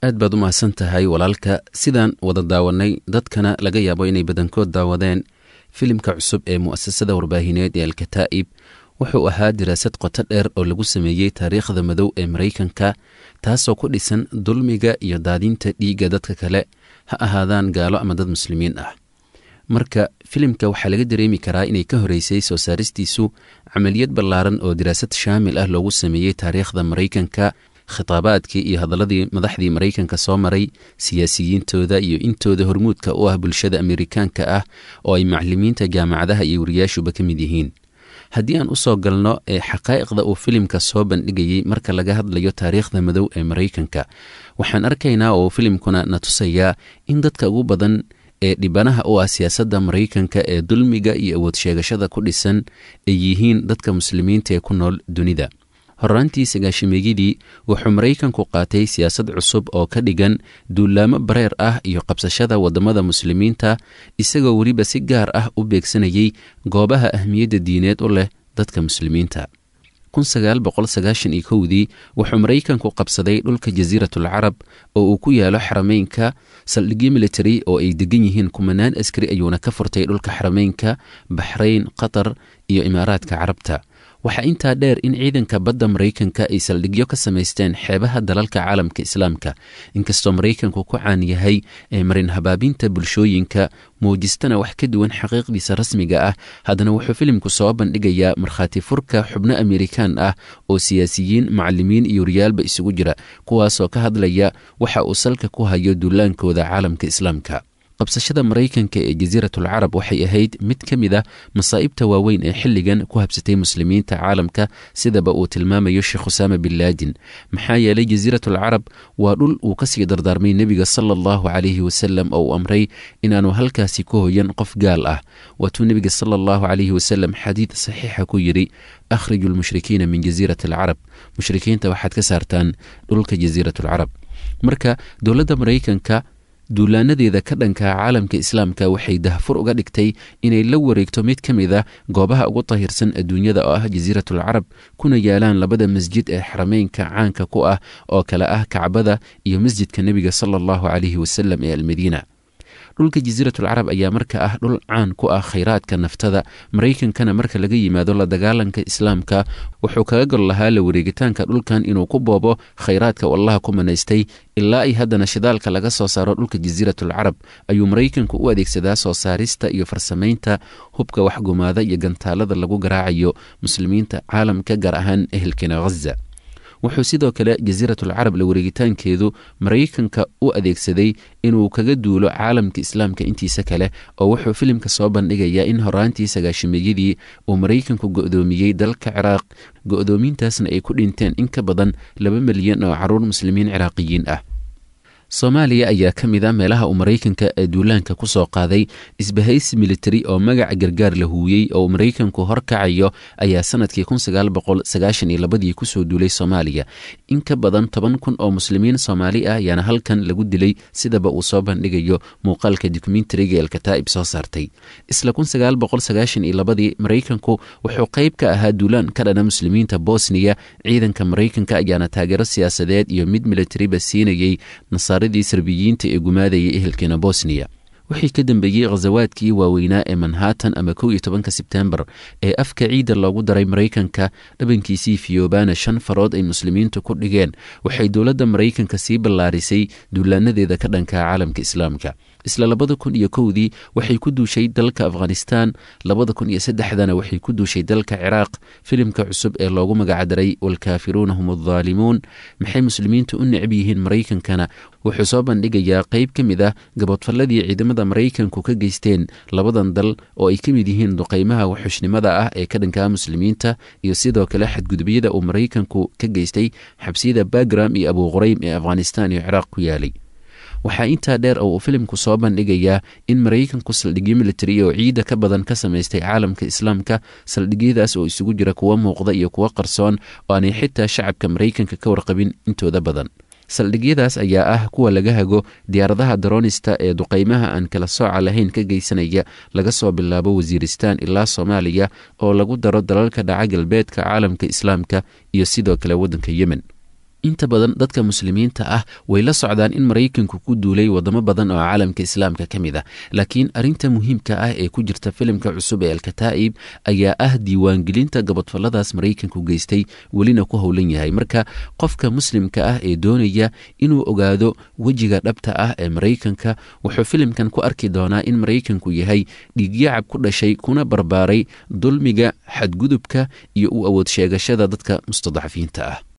aad baad u mahadsan tahay walaalka sidaan wada daawanay dadkana laga yaabo inay badankood daawadeen filimka cusub ee mu'asasada warbaahineed ee alkataa'ib wuxuu ahaa diraasad qoto dheer oo lagu sameeyey taariikhda madow ee maraykanka taasoo ku dhisan dulmiga iyo daadinta dhiigga dadka kale ha ahaadaan gaalo ama dad muslimiin ah marka filimka waxaa laga dareemi karaa inay ka horeysay soo saaristiisu camaliyad ballaaran oo diraasad shaamil ah loogu sameeyey taariikhda maraykanka khitaabaadkii iyo hadaladii madaxdii maraykanka soo maray siyaasiyiintooda iyo intooda hormuudka u ah bulshada amerikaanka ah oo ay maclimiinta jaamacadaha iyo wariyaashuba ka mid yihiin haddii aan usoo galno ee xaqaa'iqda uu filimka soo bandhigayey marka laga hadlayo taariikhda madow ee maraykanka waxaan arkaynaa oo filimkuna na tusayaa in dadka ugu badan ee dhibanaha u ah siyaasadda maraykanka ee dulmiga iyo awood sheegashada ku dhisan ay yihiin dadka muslimiinta ee ku nool dunida horraantii sagaashimeeyadii wuxuu maraykanku qaatay siyaasad cusub oo ka dhigan duulaamo bareer ah iyo qabsashada waddamada muslimiinta isagoo weliba si gaar ah u beegsanayay goobaha ahmiyadda diineed u leh dadka muslimiinta dii wuxuu maraykanku qabsaday dhulka jasiiratul carab oo uu ku yaalo xarameynka saldhigyo military oo ay degan yihiin kumanaan askari ayuuna ka furtay dhulka xarameynka baxrayn qatar iyo imaaraadka carabta waxaa intaa dheer in ciidanka badda maraykanka ay saldhigyo ka samaysteen xeebaha dalalka caalamka islaamka inkastoo maraykanku ku caan yahay ee marin habaabinta bulshooyinka muujistana wax ka duwan xaqiiqdiisa rasmiga ah haddana wuxuu filimku soo bandhigayaa markhaati furka xubno amerikaan ah oo siyaasiyiin macalimiin iyo riyaalba isugu jira kuwaasoo ka hadlaya waxa uu salka ku hayo duulaankooda caalamka islaamka qabsashada maraykanka ee jasiiratul carab waxay ahayd mid ka mid a masaa'ibta waaweyn ee xilligan ku habsatay muslimiinta caalamka sidaba uu tilmaamayo sheekh usaama bin laadin maxaa yeelay jasiiratul carab waa dhul uu kasii dardaarmay nebiga sala allahu calayhi wasalam oo uu amray inaanu halkaasi ku hoyan qof gaal ah waatuu nebiga sala allahu calayhi wasalam xadiid saxiixa ku yidhi akhriju lmushrikiina min jasiirati alcarab mushrikiinta waxaad ka saartaan dhulka jasiiratul carab marka dowladda maraykanka duulaanadeeda ka dhanka caalamka islaamka waxay dahfur uga dhigtay inay la wareegto mid ka mid a goobaha ugu tahirsan adduunyada oo ah jasiiratul carab kuna yaalaan labada masjid ee xarameynka caanka ku ah oo kale ah kacbada iyo masjidka nebiga sala allahu calayhi wasalam ee almadiina dhulka jasiiratul carab ayaa marka ah dhul caan ku ah khayraadka naftada maraykankana marka laga yimaado la dagaalanka islaamka wuxuu kaga gol lahaa la wareegitaanka dhulkan inuu ku boobo khayraadka u allaha ku manaystay ilaa ay haddana shidaalka laga soo saaro dhulka jasiiratul carab ayuu maraykanku u adeegsadaa soo saarista iyo farsamaynta hubka waxgumaada iyo gantaalada lagu garaacayo muslimiinta caalamka gaar ahaan ehelkena ghaza wuxuu sidoo kale jasiiratul carab la wareegitaankeedu maraykanka u adeegsaday inuu kaga duulo caalamka islaamka intiisa kale oo wuxuu filimka soo bandhigayaa in horaantii sagaashimeeyadii uu maraykanku go'doomiyey dalka ciraaq go'doomintaasna ay ku dhinteen in ka badan laba milyan oo caruur muslimiin ciraaqiyiin ah soomaaliya ayaa ka mid a meelaha uu maraykanka ee duulaanka ku soo qaaday isbahaysi militari oo magaca gargaar la huuyey oo maraykanku horkacayo ayaa sanadkii ii kusoo duulay soomaaliya in ka badan toban kun oo muslimiin soomaali ah ayaana halkan lagu dilay sidaba uu soo bandhigayo muuqaalka dokumentariga elkataa'ib soo saartay isla ii maraykanku wuxuu qayb ka ahaa duulaan ka dhana muslimiinta bosniya ciidanka maraykanka ayaana taageero siyaasadeed iyo mid militariba siinayey nasaaradii sarbiyiinta ee gumaadayay ehelkeena bosniya wixii ka dambeeyey khasawaadkii waaweynaa ee manhattan ama kow iyo tobanka sebtembar ee afka ciidda loogu daray maraykanka dhabankiisii fiyobana shan farood ay muslimiintu ku dhigeen waxay dowladda maraykanka sii ballaarisay duulaanadeeda ka dhanka caalamka islaamka isla labada kun iyo kowdii waxay ku duushay dalka afghanistan labada kun iyo saddexdana waxay ku duushay dalka ciraaq filimka cusub ee loogu magacdaray walkaafiruuna hum addaalimuun maxay muslimiintu u necab yihiin maraykankana wuxuu soo bandhigayaa qayb ka mid ah gaboodfalladii ciidamada maraykanku ka geysteen labadan dal oo ay ka mid yihiin duqaymaha waxxushnimada ah ee ka dhankaa muslimiinta iyo sidoo kale xadgudubyada uu maraykanku ka geystay xabsiyada bagram iyo abuuquraym ee afghanistan iyo ciraaq ku yaalay waxaa intaa dheer oo uu filimku soo bandhigayaa in maraykanku saldhigyo militari oo ciidda ka badan ka samaystay caalamka islaamka saldhigyadaas oo isugu jira kuwo muuqda iyo kuwo qarsoon oo aanay xitaa shacabka maraykanka ka warqabin intooda badan saldhigyadaas ayaa ah kuwa laga hago diyaaradaha daroonista ee duqaymaha aan kala sooca lahayn ka geysanaya laga soo bilaabo wasiiristaan ilaa soomaaliya oo lagu daro dalalka dhaca galbeedka caalamka islaamka iyo sidoo kale waddanka yemen inta badan dadka muslimiinta ah way la socdaan in maraykanku ku duulay wadamo badan oo caalamka islaamka ka mid ah laakiin arinta muhiimka ah ee ku jirta filimka cusub ee alkataa'ib ayaa ah diiwaangelinta gabodfalladaas maraykanku geystay welina ku howlan yahay marka qofka muslimka ah ee doonaya inuu ogaado wejiga dhabta ah ee maraykanka wuxuu filimkan ku arki doonaa in maraykanku yahay dhiigyacab ku dhashay kuna barbaaray dulmiga xadgudubka iyo u awood sheegashada dadka mustadcafiinta ah